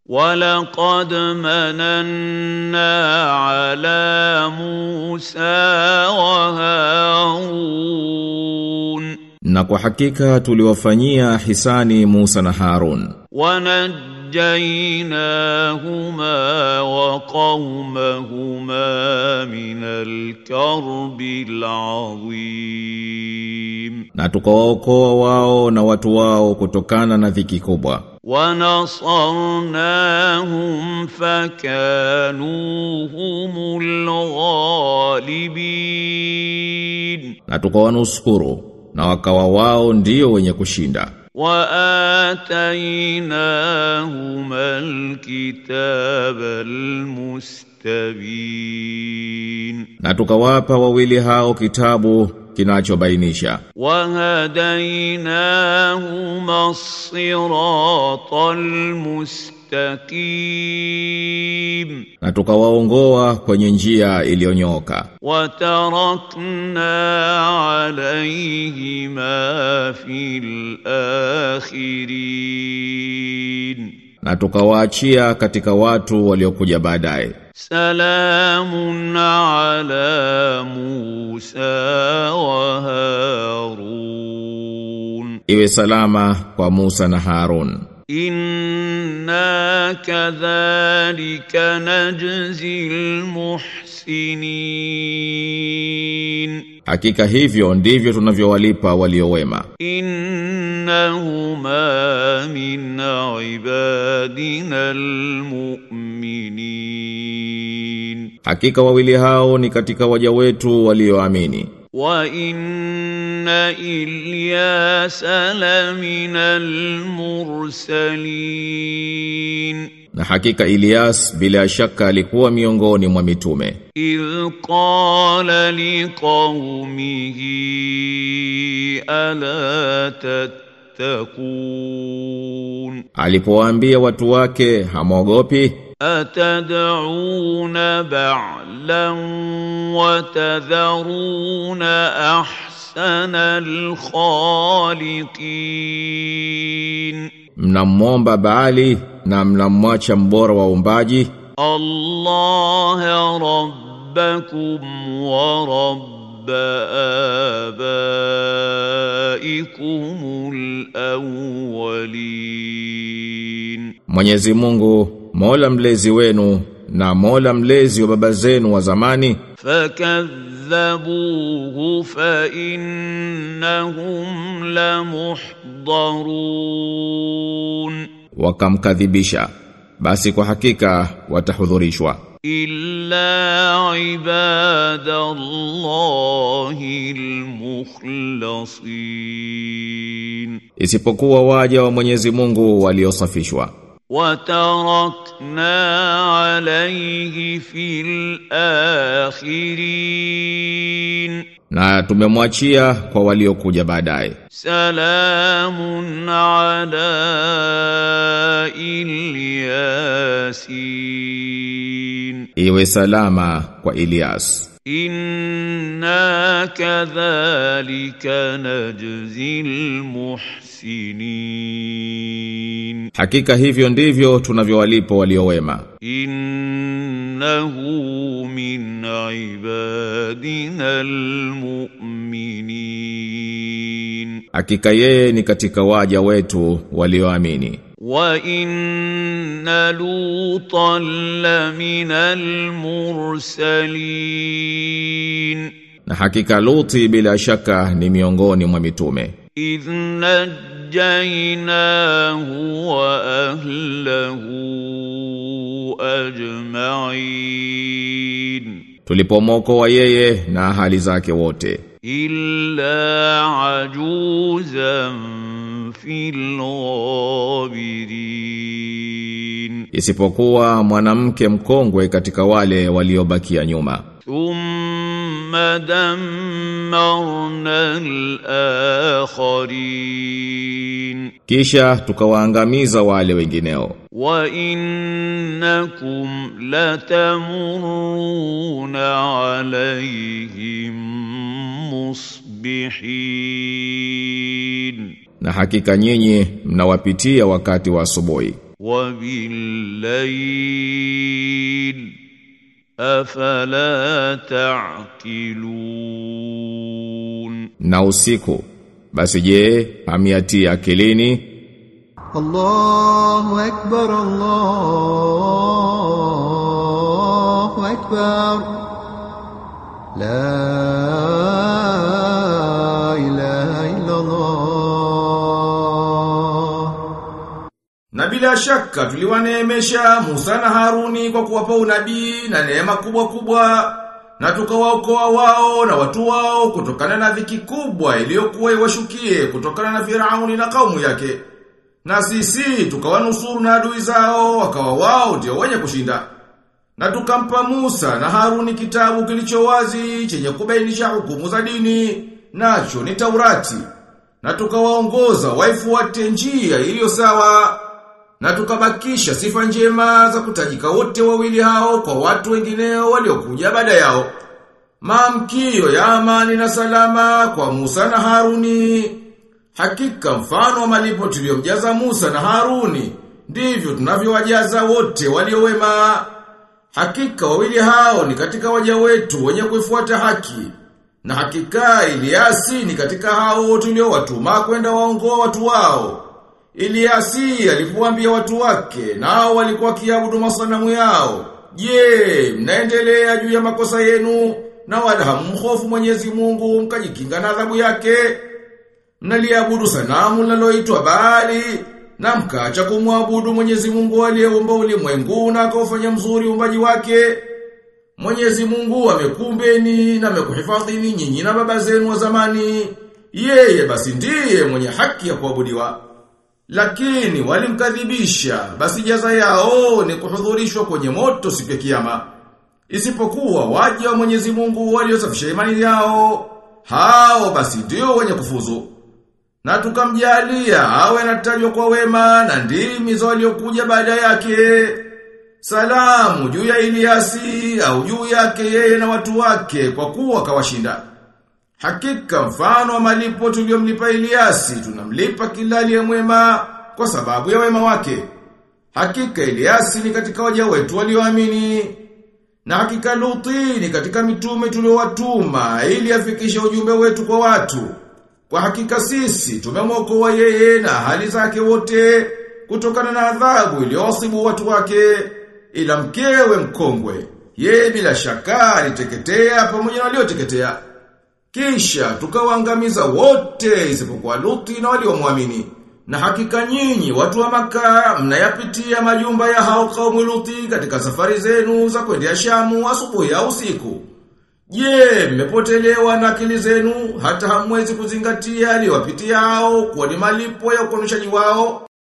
ولقد مننا على موسى وهارون Na kwa hakika tuliwafanyia hisani Musa na Harun ونجيناهما وقومهما من الكرب العظيم na tukawaokoa wao na watu wao kutokana na dhiki kubwa ونصرناهم فكانوا هم الغالبين na tukawanusuru na wakawa wao ndio wenye kushinda واتيناهما الكتاب المستبين na tukawapa wawili hao kitabu kinachobainisha وهديناهما الصراط المستقيم na tukawaongoa kwenye njia iliyonyooka وتركنا عليهما في الآخرين na tukawaachia katika watu waliokuja baadaye سلام على موسى وهارون iwe salama kwa Musa na Harun إنا كذلك نجزي المحسنين hakika hivyo ndivyo tunavyowalipa waliowema إنهما من عبادنا المؤمنين hakika wawili hao ni katika waja wetu walioamini وإن إلياس لمن المرسلين na hakika Ilyas bila shaka alikuwa miongoni mwa mitume إذ قال لقومه ألا تتقون alipowaambia watu wake hamwogopi أتدعون بعلا وتذرون أحسن الخالقين mnamwomba Baali na mnamwacha mbora wa umbaji الله ربكم ورب آبائكم الأولين Mwenyezi Mungu Mola mlezi wenu na Mola mlezi wa baba zenu wa zamani فكذبوه فإنهم لمحضرون wakamkadhibisha basi kwa hakika watahudhurishwa إلا عباد الله المخلصين isipokuwa waja wa Mwenyezi Mungu waliosafishwa وتركنا عليه في الآخرين na tumemwachia kwa waliokuja baadaye سلام على الياسين iwe salama kwa Ilyas إنا كذلك نجزي المحسنين hakika hivyo ndivyo tunavyowalipa waliowema إنه من عبادنا المؤمنين hakika yeye ni katika waja wetu walioamini وإن لوطا لمن المرسلين na hakika Luti bila shaka ni miongoni mwa mitume إذ نجيناه وأهله أجمعين tulipomwokoa yeye na ahali zake wote إلا عجوزا في الغابرين isipokuwa mwanamke mkongwe katika wale waliobakia nyuma ثم دمرنا الآخرين kisha tukawaangamiza wale wengineo وإنكم لتمرون عليهم مصبحين na hakika nyinyi mnawapitia wakati wa asubuhi وبالليل أفلا تعقلون na usiku basi je hamiatia akilini الله أكبر الله أكبر لا إله إلا الله Na bila shaka tuliwaneemesha Musa na Haruni kwa kuwapa unabii na neema kubwa kubwa na tukawaokoa wao na watu wao kutokana na dhiki kubwa iliyokuwa iwashukie kutokana na Firauni na kaumu yake. Na sisi tukawanusuru na adui zao wakawa wao ndio wenye kushinda. Na tukampa Musa na Haruni kitabu kilicho wazi chenye kubainisha hukumu za dini nacho ni Taurati. Na tukawaongoza waifuate njia iliyo sawa na tukabakisha sifa njema za kutajika wote wawili hao kwa watu wengineo waliokuja baada yao. Maamkio ya amani na salama kwa Musa na Haruni. Hakika mfano wa malipo tuliyomjaza Musa na Haruni, ndivyo tunavyowajaza wote waliowema. Hakika wawili hao ni katika waja wetu wenye kuifuata haki. Na hakika Iliasi ni katika hao tuliowatuma kwenda waongoa watu wao. Iliasi alipoambia watu wake nao walikuwa kiabudu masanamu yao. Je, mnaendelea juu ya makosa yenu na wala hamhofu Mwenyezi Mungu mkajikinga na adhabu yake? Mnaliabudu sanamu linaloitwa Baali na mkaacha kumwabudu Mwenyezi Mungu aliyeumba ulimwengu na akaufanya mzuri uumbaji wake. Mwenyezi Mungu amekumbeni na amekuhifadhini nyinyi na baba zenu wa zamani. Yeye basi ndiye mwenye haki ya kuabudiwa. Lakini walimkadhibisha, basi jaza yao ni kuhudhurishwa kwenye moto siku ya kiyama. Isipokuwa waja wa Mwenyezi Mungu waliosafisha imani yao, hao basi ndio wenye kufuzu. Na tukamjalia awe anatajwa kwa wema na ndimi za waliokuja baada yake. Salamu juu ya Iliasi au juu yake yeye na watu wake kwa kuwa kawashinda. Hakika mfano wa malipo tuliyomlipa Iliasi tunamlipa kila aliye mwema kwa sababu ya wema wake. Hakika Iliasi ni katika waja wetu walioamini. Na hakika Luti ni katika mitume tuliowatuma ili afikishe ujumbe wetu kwa watu. Kwa hakika sisi tumemwokoa yeye na hali zake wote kutokana na adhabu iliyowasibu watu wake ila mkewe mkongwe. Yeye bila shaka aliteketea pamoja na walioteketea. Kisha tukawaangamiza wote isipokuwa Luti na waliomwamini. Na hakika nyinyi watu wa maka mnayapitia majumba ya hao kaumu Luti katika safari zenu za kwendea Shamu asubuhi au usiku. Je, mmepotelewa na akili zenu hata hamwezi kuzingatia aliyowapitia hao kwa ni malipo ya ukonishaji wao?